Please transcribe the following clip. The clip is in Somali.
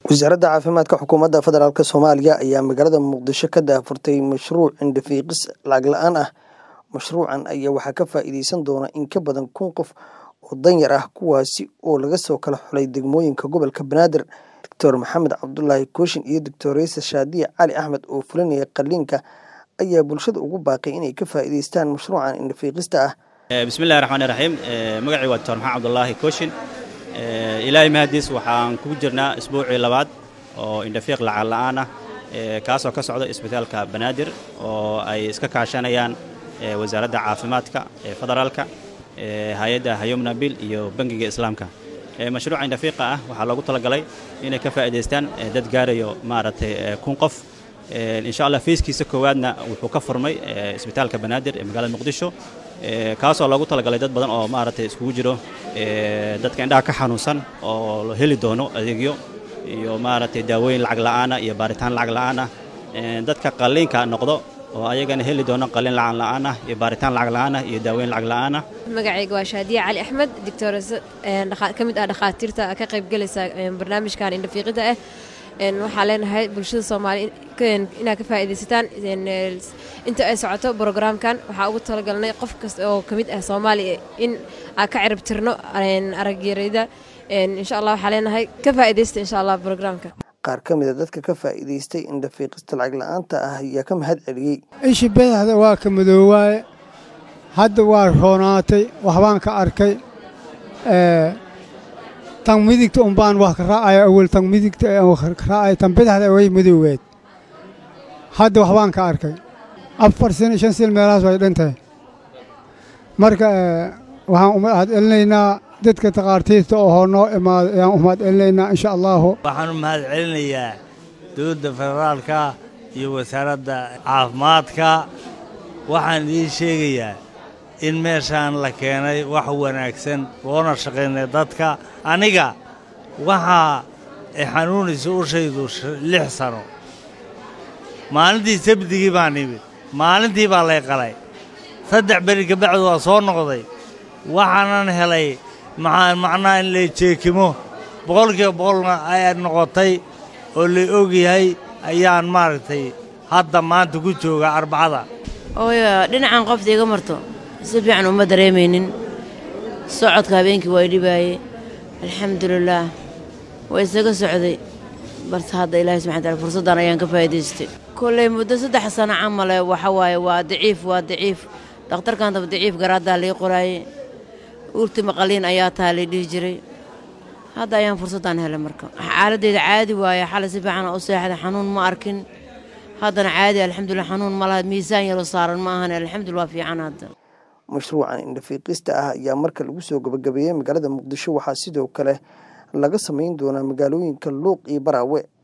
wasaaradda caafimaadka xukuumadda federaalk soomaaliya ayaa magaalada muqdisho ka daahfurtay mashruuc indhafiiqis lacag la-aan ah mashruucan ayaa waxaa ka faa'iideysan doona in ka badan kun qof oo danyar ah kuwaasi oo laga soo kala xulay degmooyinka gobolka banaadir doctor maxamed cabdulaahi kooshin iyo doctor reyse shaadiye cali axmed oo fulinaya qaliinka ayaa bulshada ugu baaqay inay ka faa'iideystaan mashruucan indhafiiqista ah bismillahi raxmaani raxiim magacii waa doctor maxamed cabdulaahi kooshin ilaahay mahadiis waxaan kugu jirnaa isbuucii labaad oo indhafiiq lacag la'aan ah kaasoo ka socda isbitaalka banaadir oo ay iska kaashanayaan wasaaradda caafimaadka ee federaalka hay-adda hayomnabil iyo bangiga islaamka mashruuca indhafiiqa ah waxaa loogu talagalay inay ka faa'iidaystaan dad gaarayo maaragtay kun qof insha allah fiiskiisa koowaadna wuxuu ka furmay isbitaalka banaadir ee magaalada muqdisho kaasoo loogu talagalay dad badan oo maaragtay iskugu jiro dadka indhaha ka xanuunsan oo la heli doono adeegyo iyo maaragtay daawooyin lacag la'aana iyo baaritaan lacag la'aan ah dadka qalliinka noqdo oo ayagana heli doono qalliin lacag la'aan ah iyo baaritaan lacag la'aan ah iyo daaweyn lacag la'aan ah magacayga waa shaadiye cali axmed doctores ka mid ah dhakhaatiirta ka qaybgelaysa barnaamijkan indhafiiqida ah waxaa leenahay bulshada soomaaliya inaad ka faa'iidaysataan inta ay socoto brograamkan waxaa ugu talagalnay qof kasta oo ka mid ah soomaaliya in aan ka cirib tirno aragyarayda insha allah waxaa leenahay ka faa'iidaysta insha allah brograamka qaar ka mida dadka ka faa'iidaystay indhafiiqista lacag la'aanta ah ayaa ka mahad celiyey ishi badaxda waa ka madoowaaye hadda waa roonaatay waxbaan ka arkay tan midigta unbaan wax ka raacaya awel tan midigta ka raacaya tan badaxda way madooweed hadda waxbaan ka arkay afar sano shan sil meelahaas way dhantahay marka waxaan u mahad celinaynaa dadka takhaartiirta oo noo imaaday ayaan u mahad celinaynaa insha allaahu waxaan u mahad celinayaa dowladda federaalka iyo wasaaradda caafimaadka waxaan idiin sheegayaa in meeshaan la keenay wax wanaagsan loona shaqaynay dadka aniga waxaa xanuunaysa ushaydu lix sano maalintii sabdigii baan imid maalintii baa lay qalay saddex beri kabacdi waa soo noqday waxaanan helay macnaha in lay jeekimo boqolkiiba boqolna ay noqotay oo lay ogyahay ayaan maaragtay hadda maanta ku jooga arbacada ooyo dhinacan qofta iga marto si fiican uma dareemaynin socodka habeenkii waa idhibaaye alxamdulilaah waa isaga socday balse hadda ilaahay subxana taala fursaddan ayaan ka faa'iidaystay kolley muddo saddex sano camale waxa waaye waa daciif waa daciif dhakhtarkan daba daciif garaaddaa lii qoraaye uurti maqaliin ayaa taa lay dhihi jiray hadda ayaan fursaddan helay marka xaaladdeeda caadi waaye xalay si fiican u seexday xanuun ma arkin haddana caadi alxamdulilah xanuun ma laha miisaan yaroo saaran ma ahan alxamdulillah waa fiican hadda mashruucan indhafiiqista ah ayaa marka lagu soo gabagabeeyey magaalada muqdisho waxaa sidoo kale laga samayn doonaa magaalooyinka luuq iyo baraawe